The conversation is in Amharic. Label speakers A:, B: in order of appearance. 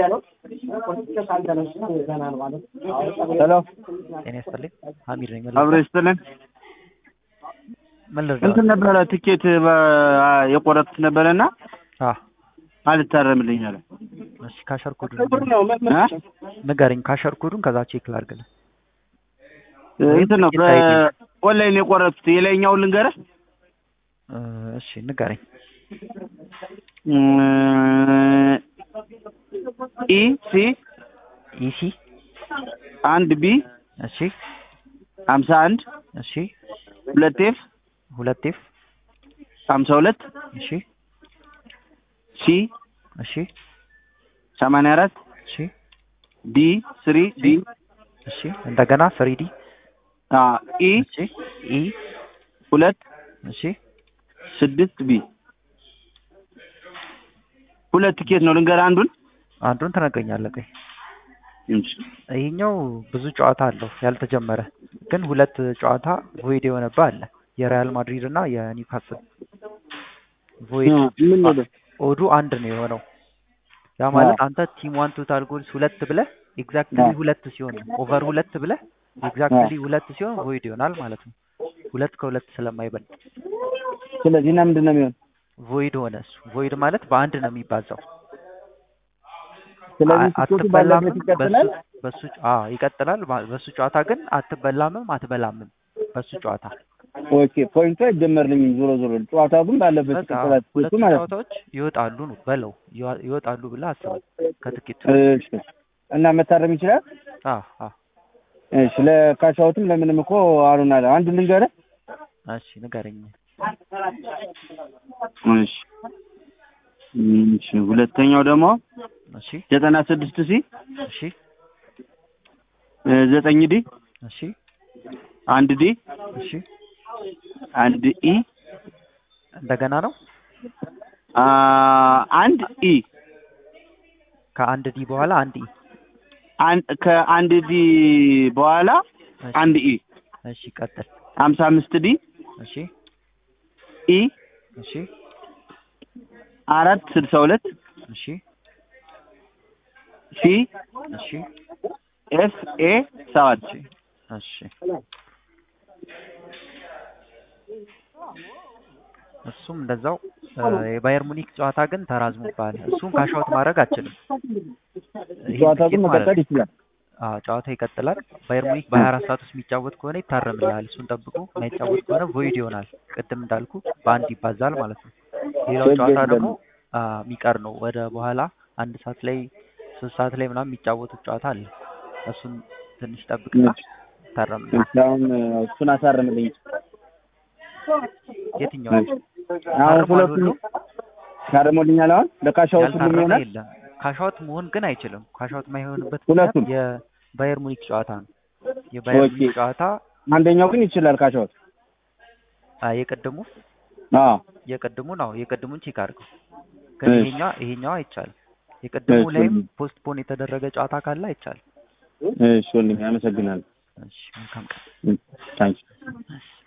A: ሄሎ
B: ጤና ይስጥልኝ ሀሚድ ነኝ
A: አብሮ ይስጥልን።
B: ምን ልርዳ
A: እንትን ነበረ ትኬት በ- የቆረጥኩት ነበረና
B: አ
A: አልታረምልኝ አለ።
B: እሺ ካሸር ኮዱን
A: እ?
B: ንገረኝ ካሸር ኮዱን ከዛ ቼክ ላድርግልህ
A: እንትን ነው በኦንላይን የቆረጥኩት የላይኛውን ልንገርህ።
B: እ፣ እሺ ንገረኝ
A: ኢ ሲ
B: ኢሲ
A: አንድ ቢ
B: እሺ
A: ሀምሳ አንድ
B: እሺ
A: ሁለት ኤፍ
B: ሁለት ኤፍ
A: ሀምሳ ሁለት
B: እሺ
A: ሲ
B: እሺ
A: ሰማንያ አራት
B: እሺ
A: ዲ ስሪ ዲ
B: እሺ እንደገና ስሪዲ
A: ኢ
B: እሺ ኢ
A: ሁለት
B: እሺ
A: ስድስት ቢ ሁለት ቲኬት ነው ልንገርህ አንዱን
B: አንዱን ትነግረኛለህ ቆይ
A: እሺ
B: ይሄኛው ብዙ ጨዋታ አለው ያልተጀመረ ግን ሁለት ጨዋታ ቮይድ የሆነብህ አለ የሪያል ማድሪድ እና የኒውካስል ቮይድ
A: ምን ነው
B: ኦዱ አንድ ነው የሆነው ያ ማለት አንተ ቲም ዋን ቶታል ጎልስ ሁለት ብለህ ኤግዛክትሊ
A: አዎ።
B: ሁለት ሲሆን ኦቨር ሁለት ብለህ ኤግዛክትሊ ሁለት ሲሆን ቮይድ ይሆናል ማለት ነው ሁለት ከሁለት ስለማይበልጥ
A: ስለዚህ እና ምንድን ነው የሚሆን
B: ቮይድ ሆነ እሱ ቮይድ ማለት በአንድ ነው የሚባዛው
A: ስለዚህ
B: አ-
A: ትኬቱ
B: አትበላምም
A: ባለበት ይቀጥላል
B: በሱ በሱ አ ይቀጥላል ባ- በሱ ጨዋታ ግን አትበላምም አትበላምም በሱ ጨዋታ
A: ኦኬ ፖይንቱ አይደመርልኝም ዞሮ ዞሮ ጨዋታው ግን ባለበት
B: በቃ
A: ይቀጥላል
B: ሁለቱ
A: ትኬቱ ማለት ነው
B: ጨዋታዎች ይወጣሉ ነው በለው ይዋ- ይወጣሉ ብለህ አስበው ከትኬቱ
A: እሺ እና መታረም ይችላል
B: አ አ
A: እሺ ለካሻውትም ለምንም እኮ አሉን አለ አንድ ልንገርህ
B: እሺ ንገረኝ
A: እሺ እሺ ሁለተኛው ደግሞ
B: እሺ
A: ዘጠና ስድስት ሲ
B: እሺ
A: እ ዘጠኝ ዲ
B: እሺ
A: አንድ ዲ
B: እሺ
A: አንድ ኢ
B: እንደገና ነው
A: አ አንድ ኢ
B: ከአንድ ዲ በኋላ አንድ ኢ
A: አንድ ከአንድ ዲ በኋላ
B: እሺ
A: አንድ ኢ
B: እሺ ቀጥል
A: ሀምሳ አምስት ዲ
B: እሺ
A: ኢ
B: እሺ
A: አራት ስልሳ ሁለት
B: እሺ
A: ሲ
B: እሺ
A: ኤፍ ኤ ሰባት
B: እሺ እሱም እንደዛው እ፣ የባየር ሙኒክ ጨዋታ ግን ተራዝሞብሃል። እሱን ካሻውት ማድረግ አትችልም። ይሄ
A: ጨዋታው ግን
B: ትኬት ማለት
A: መቀጠል
B: ነው።
A: ይችላል
B: አዎ ጨዋታ ይቀጥላል። ባየር ሙኒክ በሀያ አራት ሰዓት ውስጥ የሚጫወት ከሆነ ይታረምልሃል። እሱን ጠብቆ የማይጫወት ከሆነ ቮይድ ይሆናል። ቅድም እንዳልኩ በአንድ ይባዛል ማለት ነው። ሌላው
A: ችግር
B: ጨዋታ
A: የለም።
B: ደግሞ አ፣ የሚቀር ነው። ወደ በኋላ አንድ ሰዓት ላይ ሶስት ሰዓት ላይ ምናምን የሚጫወቱት ጨዋታ አለ። እሱን ትንሽ ጠብቅና ይታረምልሃል።
A: እሺ አሁን እሱን አሳርምልኝ
B: የትኛው
A: አሁን
B: ታርሟል
A: ሁለቱም
B: ሁሉም?
A: ታርሞልኛል አሁን ለካሻውት ሁሉም
B: ያልታረመ
A: ይሆናል
B: የለም። ካሻውት መሆን ግን አይችልም። ካሻውት የማይሆንበት
A: ሁለቱም?
B: ምክንያት የባየር ሙኒክ ጨዋታ ነው። የባየር
A: ኦኬ።
B: ሙኒክ ጨዋታ
A: አንደኛው ግን ይችላል ካሻውት
B: አ፣ የቅድሙ
A: አዎ
B: የቅድሙን ነው የቅድሙን ቼክ አድርገው። ግን
A: እሺ።
B: ይሄኛው ይሄኛው አይቻልም። የቅድሙ
A: እሺ።
B: ላይም ፖስትፖን የተደረገ ጨዋታ ካለ አይቻልም።
A: እሺ ወንድሜ አመሰግናለሁ
B: እሺ መልካም ቀን።
A: ታንኪ
B: እሺ